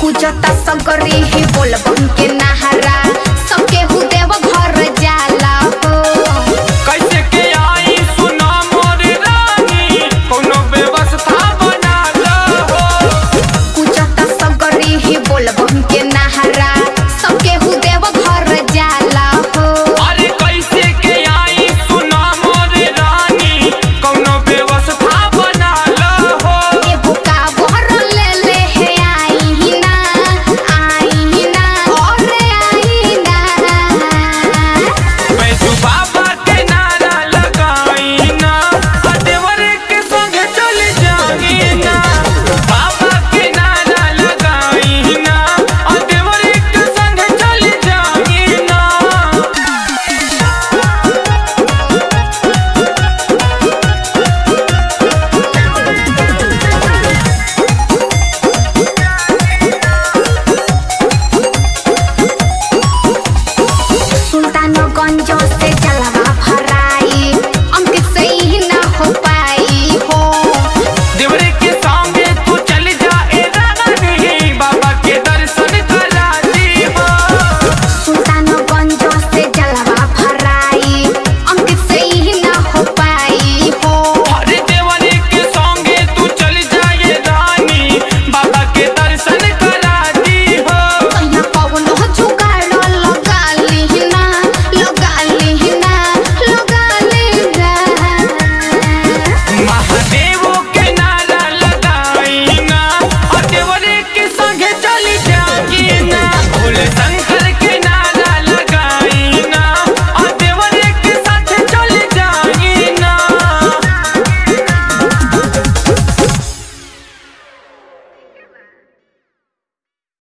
पूजता सगरी ही बोलबम के नहरा सबके हु देव घर जाला हो कैसे के आई सुना मोर रानी कोनो व्यवस्था बना लो पूजता सगरी ही बोलबम के नहरा सबके हु देव घर जाला हो अरे कैसे के आई सुना मोर रानी कोनो व्यवस्था बना लो एगो काबर ले ले हे आई ना आई ना और आई ना बैजू बाबा के नारा लगाई ना आ देवर के संग चल जाई ना बाबा के नारा लगाई ना आ देवर के संग चल जाई ना सुल्तानगंज से जलवा भराई अंकित से ही ना हो पाई हो देवरे के संगे तू चल जा ए रानी बाबा के दर्शन करा दी हो सुल्तानगंज से जलवा भराई अंकित से ही ना हो पाई हो अरे देवरे के संगे तू चल जा ए रानी बाबा के दर्शन करा दी हो कहिया कौनो जुगाड़ लगा लिहिना लगा लिहिना लगा लिहिना महादेव के नारा लगाई ना और देवरे के संगे चल जाई ना भोले संग